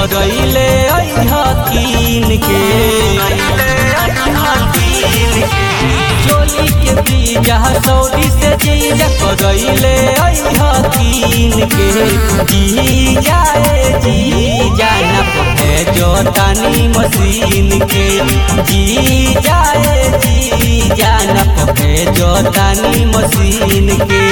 करैले हकीन के चोली के बीजा सौदी से जीजा करैले हकीन के जी जाए जी जाना पड़े जोतानी मशीन के जी जाए जी जाना पड़े जोतानी मशीन के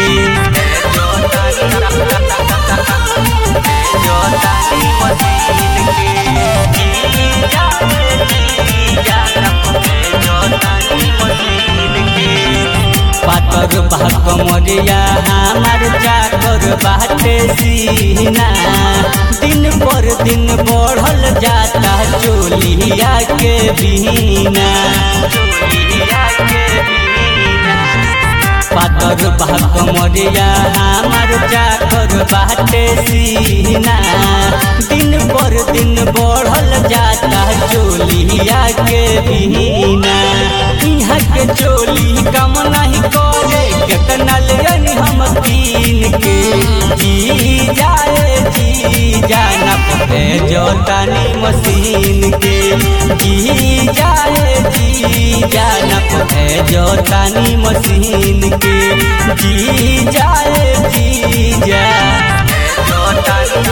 जोतानी मशीन के जी जाए जी जाना पड़े जोतानी मशीन के पातर भाग मरिया हमार चाकर बाटे सीना दिन पर दिन बढ़ल जाता चोलिया के बिना चोलिया के बिना पातर भाग मरिया हमार चाकर बाटे सीना दिन पर दिन बढ़ल जाता चोलिया के बिना यहाँ के चोली कम नहीं करे केतना ले हम कीन के जी जाए जी जाना पड़े जोतानी मशीन के जी जाए जी जाना पड़े जोतानी मशीन के जी जाए जी जा जोतानी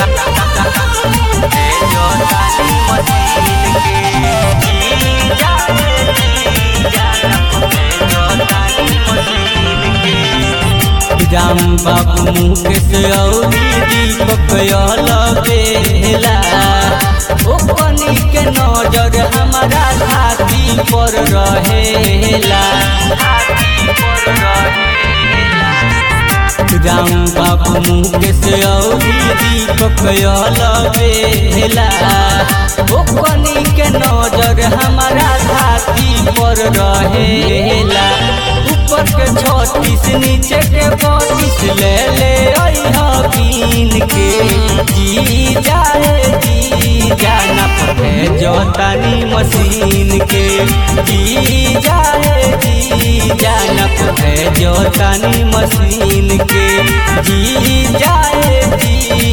जोतानी मशीन के जी जाए जी जाना पड़े जोतानी मशीन के राम बाबू मुकेश औरी दीपक बेला ओ पनी के नजर हमारा छाती पर रहेला छाती पर रहेला राम बाबू मुकेश औरी दीपक बेला ओ पनी के नजर हमारा छाती पर रहेला ऊपर के छत्तीस नीचे के बत्तीस ले ले हकीन के जी जाए जी जाना पड़े जोतानी मशीन के जी जाए जी जाना पड़े जोतानी मशीन के जी जाए जी